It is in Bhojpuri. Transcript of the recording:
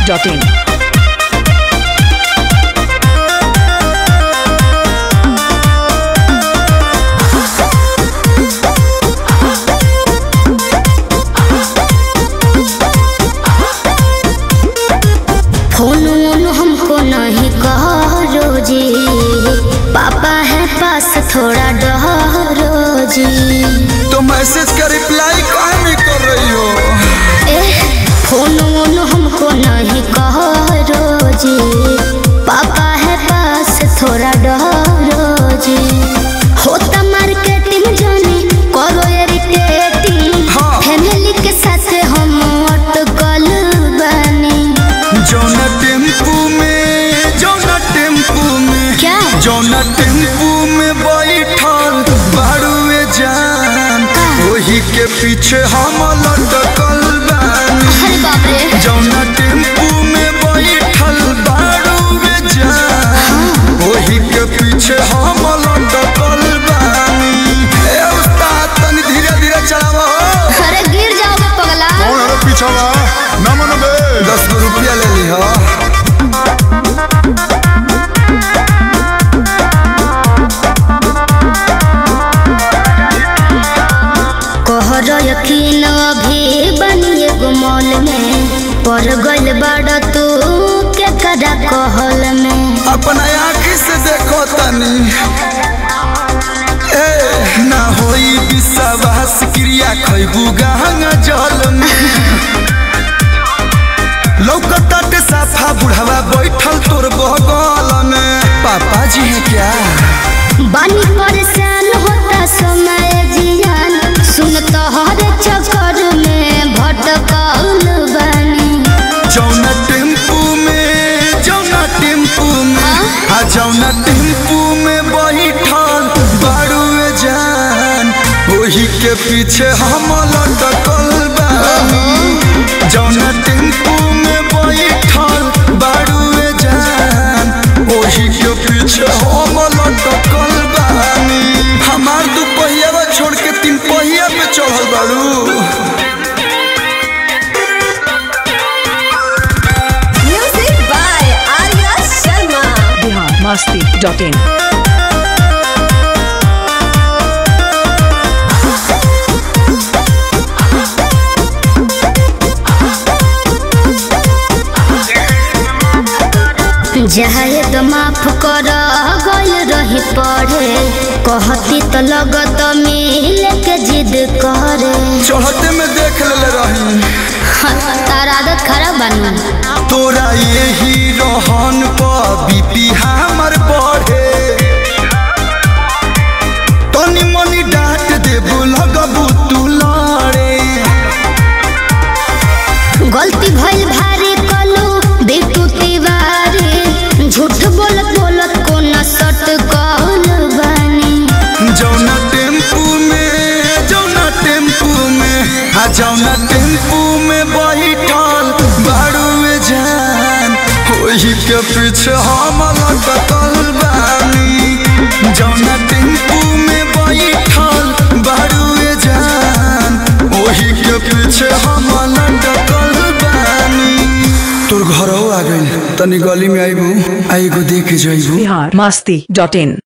masti.in. फोन वोन हमको नहीं करो जी पापा है पास थोड़ा डरो जी तो मैसेज का रिप्लाई काहे नहीं कर रही हो ए फोन वोन हमको नहीं करो जी पापा है पास थोड़ा डरो जी होता मार्केटिंग जानी करो इरिटेटिंग हाँ। फैमिली के साथ हम अटकल बनी जौना टेम्पू में जौना टेम्पू में क्या? जौना टेम्पू में बैठल बारुए जान वही के पीछे हम लटकल बानी अरे बाप रे जौना टेम्पू में बैठल बारुए जान वही के पीछे हम लटकल बानी ए उस्ताद तनी धीरे धीरे चलावा हो अरे गिर जाओगे पगला कौन है रे पीछवा ना मन बे दस गो रुपया ले ली हो कहर यकीन अभी बनिए गुमल में पड़ गइल बड़ तू के कदा कहल में अपना आँखी से देखो तनी ए ना होई विश्वास क्रिया खैबू गहंगा जल में लौकताटे साफा बुढ़ावा बैठल तोर बगल में पापा जी है क्या बनी परेशान होता समय जियान सुन तोहर चक्कर में भटकल बनी जौना टेम्पू में जौना टेम्पू में आ जौना टेम्पू में बैठल बारुए जान वही के पीछे हम लटकल बानी जौना टेम्पू में बैठल बारुए जान वही के पीछे हम लटकल बानी हमार दू पहिया छोड़ के तीन पहिया पे चढ़ल बारू Music by Arya Sharma. Bihar masti.in. जाए तो माफ कर गइल रही पढ़े कहती तो लगत मिल के जिद करे चढ़ते में देख ले रही तार आदत खराब बनू तोरा यही रहन पर बीपी हमर बढ़े तनी मनी डांट देबू लगबू तू लड़े गलती भइल भारी कलू बिटू तिवारी झूठ बोलत बोलत को नसत कहल बानी जौना टेम्पू में जौना टेम्पू में हाँ जौना टेम्पू में बैठल बारुए जान वही के पीछे हम लटकल बानी जौना टेम्पू में बैठल बारुए जान वही के पीछे हम लटकल बानी तोर घरों आ गइल तनी गली में आइबू आइगो देख जाइबू Bihar masti.in.